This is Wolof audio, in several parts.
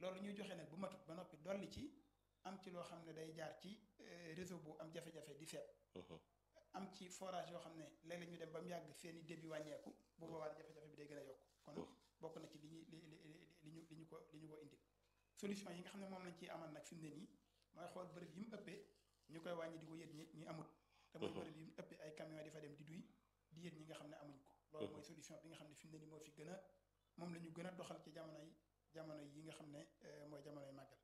loolu ñuy joxe nag bu matut ba noppi dolli ci am ci loo xam ne day jaar ci réseau bu am jafe-jafe di seet am ci forage yoo xam ne léeg-léeg ñu dem ba mu yàgg seen i débit wàññeeku bu boobaa jafe-jafe bi day gën a yokk kon bokk na ci li ñu li li ñu li ñu ko li ñu ko indil solution yi nga xam ne moom lañ ciy amal nag fi mu ne nii mooy xool bërëb yi mu ëppee ñu koy wàññi di ko yët ñi ñu amut te mooy bërëb yi mu ëppee ay camion di fa dem di duy di yët ñi nga xam ne amuñ ko loolu mooy solution bi nga xam ne fi mu ne nii moo fi gën a moom la ñu gën a doxal ci jamono yi jamono yi nga xam ne mooy jamonoy màggal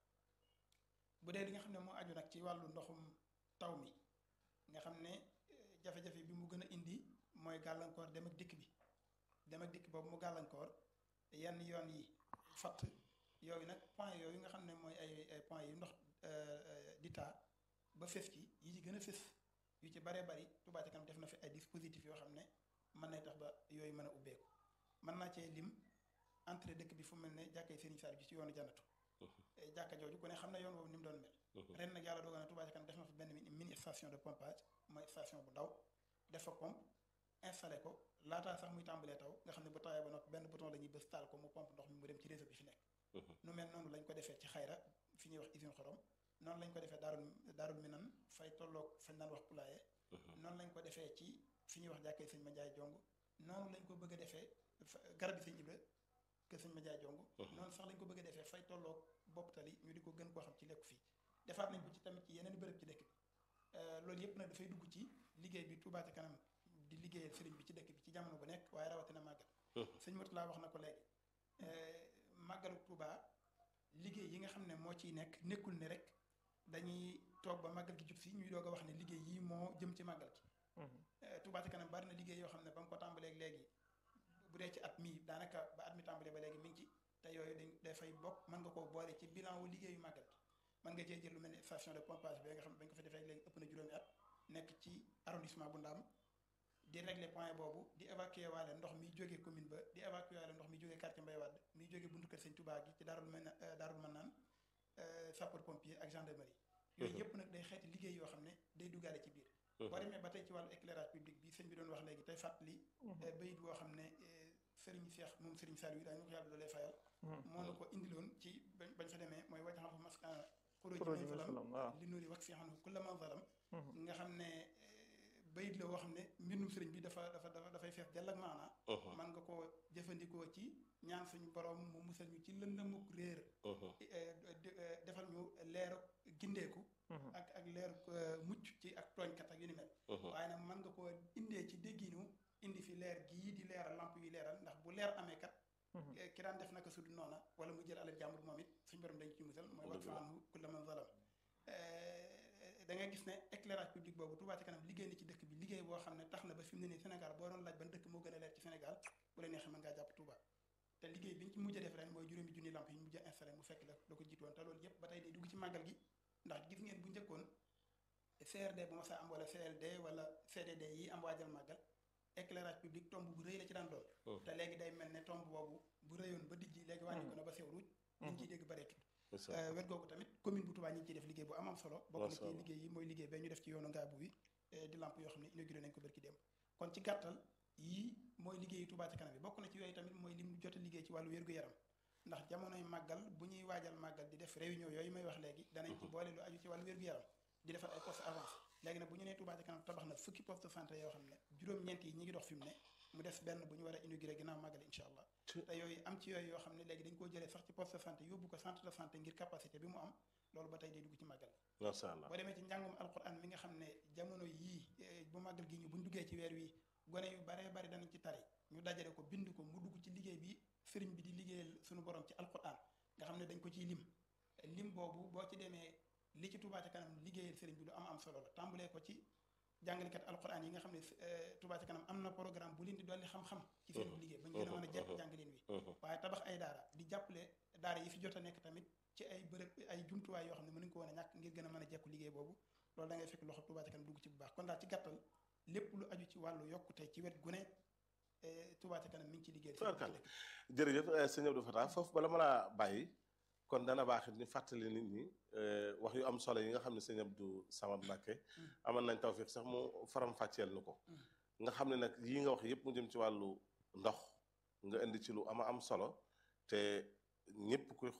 bu dee li nga xam ne moo aju nag ci wàllu ndoxum taw mi nga xam ne jafe-jafe bi mu gën a indi mooy gàllankoor dem ak dikk bi dem ak dikk boobu mu gàllankoor yenn yoon yi fatt yooyu nag point yooyu nga xam ne mooy ay ay point yu ndox di taa ba fës ci yi ci gën a fës yu ci baree bari Touba Ca Kanam def na fi ay dispositifs yoo xam ne mën nay tax ba yooyu mën a ubbeeku mën naa cee lim entrée dëkk bi fu mel ne jàkkay Serigne Saliou ji ci yoonu jannatu jàkka jooju ku ne xam ne yoon boobu ni mu doon mel ren nag yàlla dogal na Touba Ca Kanam def na fa benn mini station de pompage mooy station bu ndaw def fa pompe installé ko laataa sax muy tàmbalee taw nga xam ne bu tawee ba noppi benn bouton la ñuy bës taal ko mu pompe ndox mi mu dem ci réseau bi fi nekk nu mel noonu lañ ko defee ci xayra fi ñuy wax usine xorom noonu lañ ko defee daarul daarul minan fay tolloog fañ naan wax pulaye noonu lañ ko defee ci fi ñuy wax jàkkee sëñ ma njaay jong noonu lañ ko bëgg a defee garab bi sëñ ibra que sëñ ma njaay jong noonu sax lañ ko bëgg a defee fay tolloog bopp tali ñu di ko gën koo xam ci lekku fii defaat nañ ko ci tamit ci yeneen bërëb ci dëkk bi loolu yëpp nag dafay dugg ci liggéey bi Touba Ca Kanam di liggéeyal sëriñ bi ci dëkk bi ci jamono bu nekk waaye rawatina màggal sëñ Mourtala wax na ko léegi màggalu Touba liggéey yi nga xam ne moo ciy nekk nekkul ne rek dañuy toog ba màggal gi jub si ñuy doog a wax ne liggéey yi moo jëm ci màggal gi Touba Ca Kanam bari na liggéey yoo xam ne ba nga ko tàmbalee léegi bu dee ci at mi daanaka ba at mi tàmbalee ba léegi mi ngi ci te yooyu dañ dafay bokk mën nga koo boole ci bilan wu liggéeyu màggal gi mën nga cee jël lu mel ne station de pompage bi nga xam ne bañ ko fa defee léegi ëpp na juróomi at nekk ci arrondissement bu Ndaam di régler point boobu di évacuer waale ndox mi jógee commune ba di évacuer waale ndox mi jógee quartier Mbaye Wade mi jógee buntu kër Sëñ Touba gi ci daarul mën daarul mën naan sapeur pompier ak gendarmerie yooyu yëpp nag day xeeti liggéey yoo xam ne day duggaale ci biir boo demee ba tey ci wàllu éclairage public bi sëñ bi doon wax léegi tey fàttali bayit boo xam ne Serigne Cheikh moom Serigne Saliou yi daañu ko yàlla doolee fayal moo na ko indiloon ci bañ fa demee mooy wajaxal fa maskan xuróoji min salam li nuuri wax fi xam kulla man zalam nga xam ne bayit la woo xam ne mbindum sëriñ bi dafa dafa dafa dafay fees jàll ak maanaa man nga ko jëfandikoo ci ñaan suñu borom mu musal ñu ci lëndamuk réer defal ñu leeru gindeeku ak ak leeru mucc ci ak tooñkat ak yu ni mel waaye nag man nga ko indee ci dégginu indi fi leer gii di leeral lamp yi leeral ndax bu leer amee kat ki daan def naka sudu noona wala mu jël alal jàmbur moom it suñu borom dañ ci musal mooy wax fa anhu kulla man zalam da ngay gis ne éclairage public boobu Touba Ca Kanam liggéey na ci dëkk bi liggéey boo xam ne tax na ba fi mu ne nii Sénégal boo doon laaj ban dëkk moo gën a leer ci Sénégal bu la neexee mën ngaa jàpp Touba te liggéey bi ñu ci mujj a def ren mooy juróomi junni lamp yi ñu mujj a installé mu fekk la da ko jiitoon te loolu yëpp ba tey day dugg ci màggal gi ndax gis ngeen bu njëkkoon CRD bu ma sa am wala CLD wala CDD yi am waajal màggal éclairage public tomb bu rëy la ci daan doon te léegi day mel ne tomb boobu bu rëyoon ba dijji léegi wàññi ko na ba sew ruuj liñ ciy dégg bareetut wet googu tamit commune bu Touba ñi ngi ciy def liggéey bu am am solo bokk na ci liggéey yi mooy liggéey ba ñu def ci yoonu ngaabu wi di lamp yoo xam ne inauguré nañ ko bërki démb kon ci gàttal yii mooy liggéeyu Touba Ca Kanam bi bokk na ci yooyu tamit mooy lim jot a liggéey ci wàllu wér-gu-yaram ndax jamonoy màggal bu ñuy waajal màggal di def réunion yooyu may wax léegi danañ ci boole lu aju ci wàllu wér-gu-yaram di defar ay poste avance léegi nag bu ñu nee Touba Ca Kanam tabax na fukki poste de santé yoo xam ne juróom-ñeent yi ñi ngi dox fi mu ne mu des benn bu ñu war a inauguré ginnaaw màggal incha allah te yooyu am ci yooyu yoo xam ne léegi dañ koo jëlee sax ci poste de santé yóbbu ko centre de santé ngir capacité bi mu am loolu ba tey day dugg ci màggal macha allah boo demee ci njàngum alquran mi nga xam ne jamono yii bu màggal gi ñu buñ duggee ci weer wi gone yu baree bari danañ ci tari ñu dajale ko bind ko mu dugg ci liggéey bi sëriñ bi di liggéeyal suñu borom ci alquran nga xam ne dañ ko ciy lim lim boobu boo ci demee li ci Touba Ca Kanam liggéeyal sëriñ bi lu am am solo la tàmbalee ko ci jàngalekat alquran yi nga xam ne Touba Ca Kanam am na programme bu leen di dolli xam-xam ci seen liggéey ba ñu gën a mën a jekk jàngaleen wi waaye tabax ay daara di jàppale daara yi fi jot a nekk tamit ci ay bërëb ay jumtuwaay yoo xam ne mënuñ ko woon a ñàkk ngir gën a mën a jekku liggéey boobu loolu da ngay fekk loxo Touba Ca Kanam dugg ci bu baax kon daal ci gàttal lépp lu aju ci wàllu yokkute ci wet gu ne Touba Ca Kanam mi ngi ci liggéey jërëjëf sëñ Abdou Fatah foofu bala ma laa bàyyi kon dana baax it ñu fàttali nit ñi wax yu am solo yi nga xam ne sëñ Abdou Samad Mbacké amal nañ tawfiq sax mu faram fàcceel nu ko nga xam ne nag yii nga wax yëpp mu jëm ci wàllu ndox nga indi ci lu ama am solo te ñëpp kuy